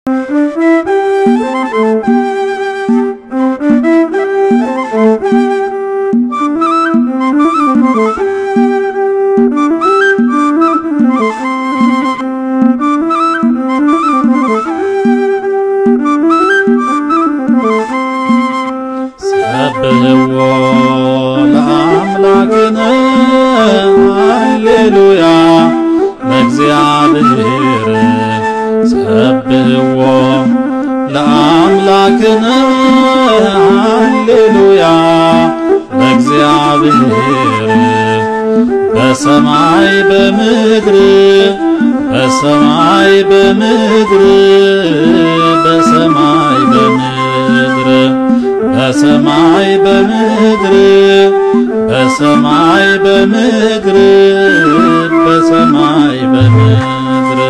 ሰብሕዎ ለአምላክነ ሃሌሉያ ለእግዚአብሔር ሰብሕዎ ለአምላክነ ሃሌሉያ ለእግዚአብሔር በሰማይ በምድር በሰማይ በምድር በሰማይ በምድር በሰማይ በምድር በሰማይ በምድር በሰማይ በምድር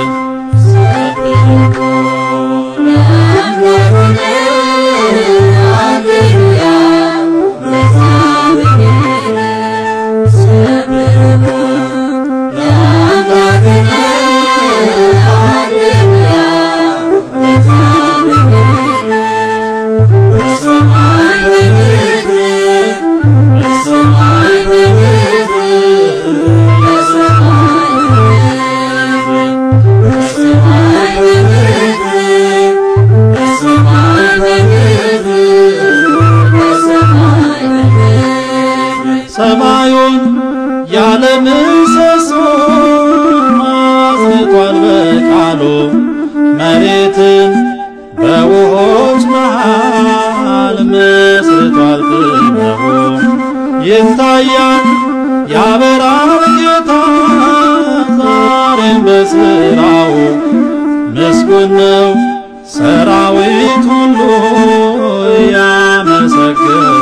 ሰማዩን ያለ ምሰሶ አጽንቷል በቃሉ መሬትን በውሆች መሃል መስርቷል ጥበቡ ይታያል ያበራል ጌታ ዛሬም በስራው ምስጉን ነው ሰራዊት ሁሉ ያመሰግኑ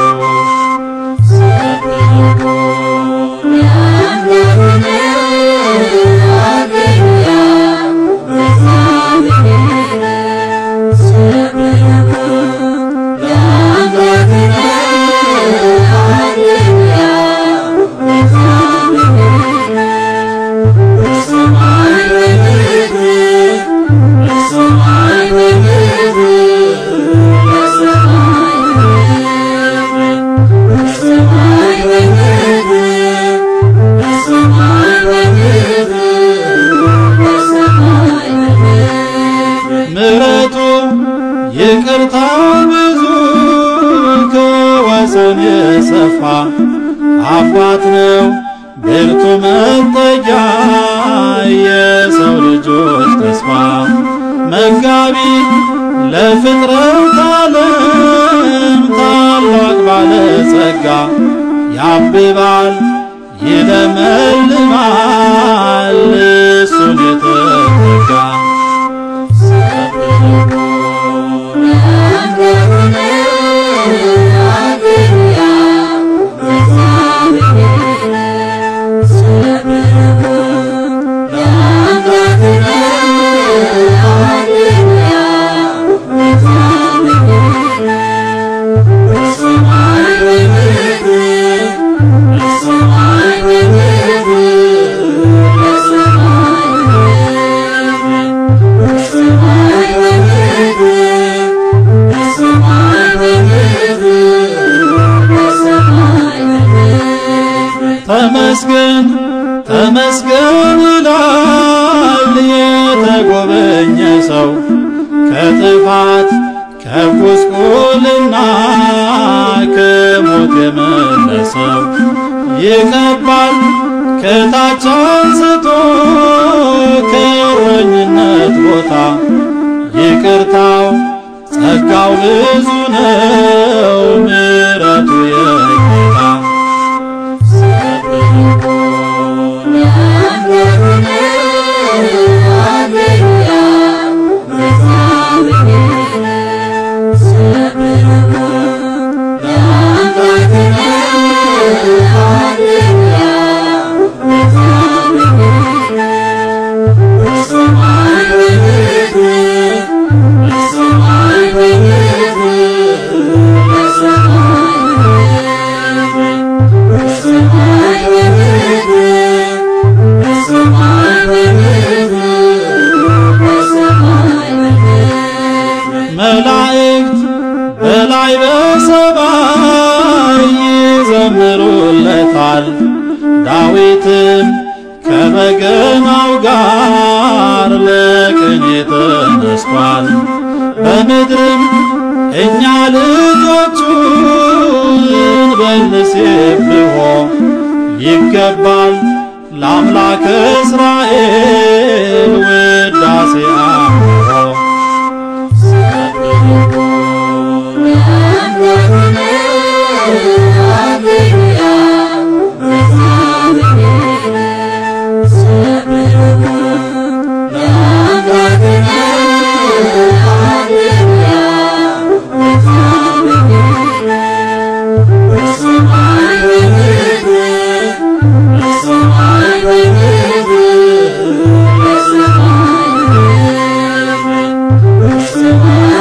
ምሕረቱ ይቅርታ ብዙ ከወሰን የሰፋ አባት ነው ብርቱ መጠጊያ የሰው ልጆች ተስፋ መጋቢ ለፍጥረት ዓለም ታላቅ ባለጸጋ ያብባል ይለመልማል እሱን የተተካ ተመስገን ተመስገን ይላል የተጎበኘ ሰው ከጥፋት ከጉስቁልና ከሞት የመለሰው ይቀባል ከታች አንስቶ ከእረኝነት ቦታ ይቅርታው ጸጋው ብዙ ነው ምሕረቱ የጌታ Thank you. ተነስቷል። በምድርም እኛ ልጆቹን በንሴብሖ ይገባል ለአምላከ እስራኤል ውዳሴ አምልኮ Thank you.